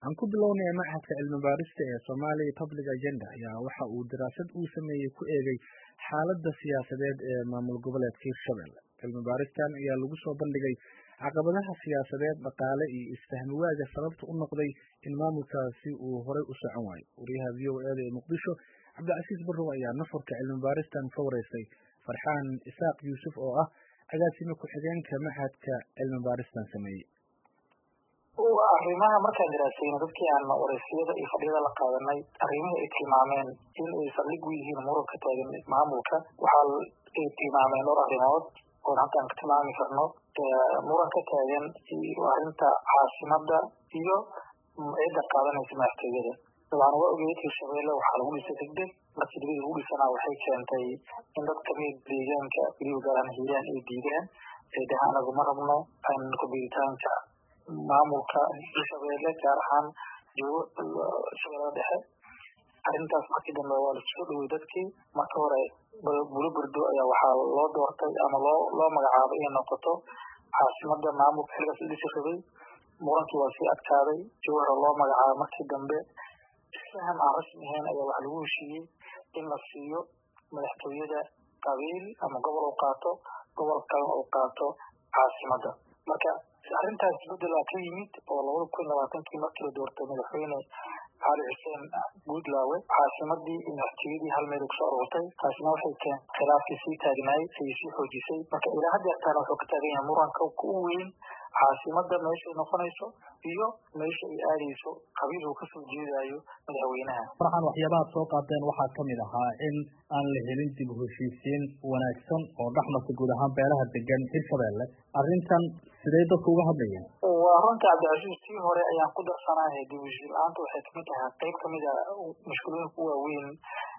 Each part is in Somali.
aan ku bilownay machadka cilmi baarista ee Somali Public Agenda ayaa waxa uu daraasad uu sameeyey ku eegay xaaladda siyaasadeed ee maamul goboleedka Hirshabelle. Cilmi baaristan ayaa lagu soo bandhigay caqabadaha siyaasadeed, dhaqaale iyo isfahmi waaga sababta u noqday in maamulkaasi uu horay u socon waayo. Wariyaha VOA-da ee Muqdisho Cabdicasiis Barrow ayaa nuxurka cilmi baaristan ka wareysay Farxaan Isaaq Yuusuf oo ah agaasime ku-xigeenka machadka cilmi baaristan sameeyey. arrimaha markaan daraasayno dadkii aan wareysiyada iyo fadhiyada la qaadanay arrimihii ay tilmaameen in ay saldhig u yihiin muranka taagan maamulka waxaa ay tilmaameen dhowr arrimood oon halkaan ka tilmaami karno muranka taagan iyo arrinta caasimada iyo cidda qaadanaysa madaxtooyada dabcan waa ogeed hirshabelle waxaa lagu dhisay degdeg markii degdeg lagu dhisanaa waxay keentay in dad kamid deegaanka weliba gaar ahaan hiiraan ay diidaan ay dhahaan anagu ma rabno aan kubiritaanka maamulka hirshabelle gaar ahaan joogo shabeellada dhexe arrintaas markii dambe waa lasoo dhowey dadkii marka hore bulo burdo ayaa waxaa loo doortay ama loo loo magacaabay inay noqoto caasimada maamulka xilligaas la dhisi rabay murankii waa sii adkaaday jowhara loo magacaabay markii dambe isfaham aan rasmi ahayn ayaa waxa lagu heshiiyey in la siiyo madaxtooyada qabiil ama gobol uu qaato gobol kalena uu qaato caasimada marka arrintaas isbedelaa ka yimid oo labada kun labaatankii markii la doortay madaxweyne cali xuseen guudlaawe caasimadii iyo madaxtooyadii hal meel kusoo aroortay taasina waxay keen khilaafkii sii taagnaay ayay sii xoojisay marka ilaa haddeertaana wuxuu ka taagan yahay muranka u weyn caasimada meeshay noqonayso iyo meesha ay aadayso qabiil uu kasoo jeedayo madaxweynaha farxan waxyaabaha soo qaateen waxaa kamid ahaa in aan la helin dib u heshiisiin wanaagsan oo dhexmarka guud ahaan beelaha degan hirshabelle arrintan sidee dadku uga hadlayeen waa runta cabdicasiis tii hore ayaan ku darsanahay dib u heshiin la-aanta waxay kamid tahay qeyb kamid a mashkuulooyinka u waaweyn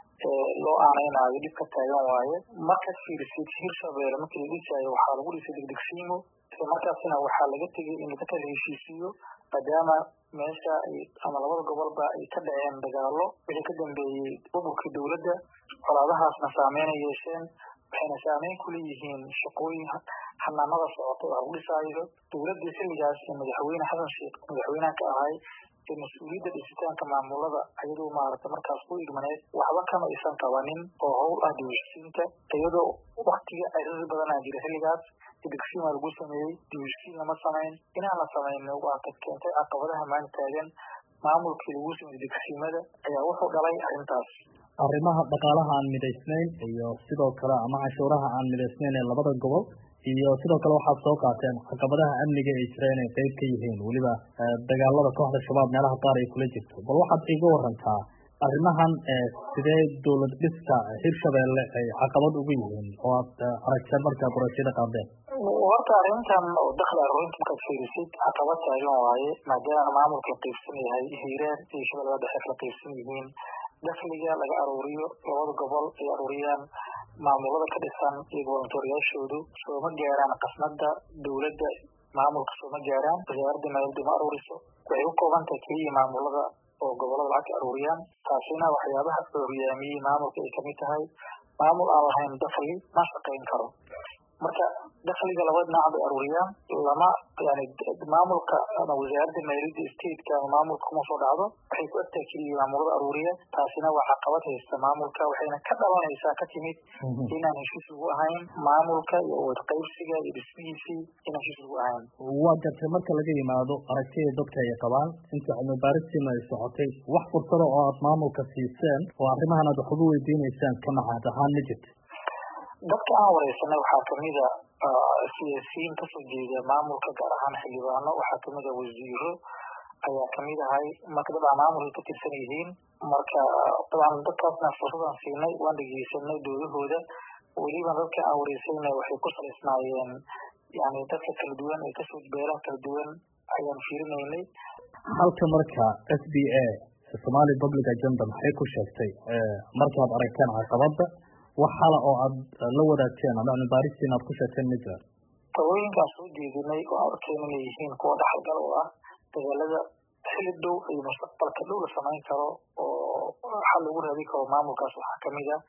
loo aaneynaayo dhibka taagan waaye markaad fiirisid hirshabelle markii la dhisaayo waxaa lagu dhisay degdegsiimo markaasina waxaa laga tegay in laga kala heshiisiiyo maadaama meesha ama labada gobolba ay ka dhaceen dagaalo wixii ka dambeeyey burburkii dowladda colaadahaasna saameyn ay yeesheen waxayna saameyn ku leeyihiin shaqooyin xanaanada socota oo lagu dhisaayo dowladdii xilligaas ee madaxweyne xasan sheekh madaxweynaha ka ahay ee mas-uuliyadda dhisitaanka maamulada iyadoo maaragtay markaas ku igmaneed waxba kama aysan qabanin oo howl ah dibheshiisiinta iyadoo waktiga ciriiri badanaa jira xilligaas degsiima lagu sameeyey dibheshiisiin lama samayn inaan la samayn waa ka keentay caqabadaha maanta taagan maamulkii lagu sameeyey degsiimada ayaa wuxuu dhalay arrintaas arrimaha dhaqaalaha aan midaysnayn iyo sidoo kale ama canshuuraha aan midaysnayn ee labada gobol iyo sidoo kale waxaad soo qaateen caqabadaha amniga ay jira inay qeyb ka yihiin weliba dagaalada kooxda shabaab meelaha qaar ay kula jirto bal waxaad iga warantaa arrimahan sidee dowlad dhiska hirshabelle ay caqabad ugu yihiin oo aad aragteen markaad doorashada qaadeen horta arrintan oo dakhli aruurinta markaad fiirisid caqabad taagan waaye maadaama maamulka la qeybsan yahay hiiraan iyo shabeellada dhexe kala qeybsan yihiin dakhliga laga aruuriyo labada gobol ay aruuriyaan maamulada ka dhisan iyo gobolnatooriyaashoodu sooma gaaraan qasnada dowladda maamulka sooma gaaraan wasaaradda maaliyadda ma aruuriso waxay u kooban tahay keliya maamulada oo gobolada lacag ka aruuriyaan taasina waxyaabaha hogaamiyey maamulka ay kamid tahay maamul aan lahayn dakhli ma shaqayn karo marka dakhliga laba dhinac bay aruuriyaan lama yani maamulka ama wasaaradda maaliyadda stateka ama maamulka kuma soo dhacdo waxay ku egtahay keliya maamulada aruuriya taasina waa caqabad haysta maamulka waxayna ka dhalanaysaa ka timid inaan heshiis lagu ahayn maamulka iyo awood qaybsiga iyo dhismihiisii inaan heshiis lagu ahayn waa gartay marka laga yimaado aragtida dadka ay qabaan inta cilmi baaristiina ay socotay wax fursada oo aad maamulka siiseen oo arrimahan aad wax uga weydiineysaan ka maxaad ahaan ma jirto dadka aan wareysanay waxaa kamida siyaasiyiin kasoo jeeda maamulka gaar ahaan xildhibaano waxaa kamid a wasiiro ayaa kamid ahay marka dad aan maamulka ka tirsan yihiin marka dabcan dadkaasna fursadaan siinay waan dhegeysanay doodahooda weliba dadka aan wareysanay waxay ku salaysnaayeen yani dadka kala duwan ee kasoo beeraha kala duwan ayaan fiirinaynay halka marka s b a somali public agenda maxay ku sheegtay markaad aragteen caqabada wax hala oo aad la wadaagteen ama cilmi baaristiin aad ku sheegteen ma jiraan talooyinkaan soo jeedinay oo aan arkeen inay yihiin kuwa dhaxalgal oo ah dagaalada xili dhow iyo mustaqbalka dhow la samayn karo oo xal lagu raadin karo maamulkaas waxaa kamid ah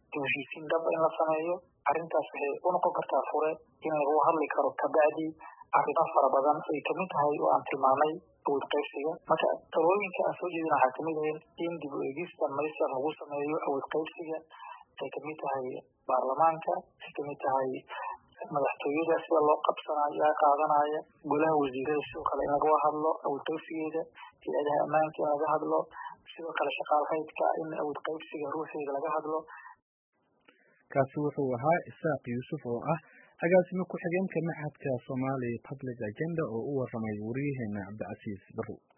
dib heshiisiin dhaba in la sameeyo arrintaas waxay unoqon kartaa fure in lagu hadli karo kabacdi arrimo fara badan ay kamid tahay oo aan tilmaamay awood qaybsiga marka talooyinka aan soo jeedin waxaa kamid ahayn in dib u eegista maysan lagu sameeyo awood qaybsiga ay kamid tahay baarlamaanka ay kamid tahay madaxtooyada sida loo qabsanayo yaa qaadanaya golaha wasiirada sidoo kale in laga hadlo awood qaybsigeeda hay-adaha ammaanka in laga hadlo sidoo kale shaqaalhaydka in awood qaybsiga ruuxeeda laga hadlo kaasi wuxuu ahaa isaaq yuusuf oo ah agaasimo ku-xigeenka maxadka somali public agenda oo u waramay wariyaheena cabdicasiis barrow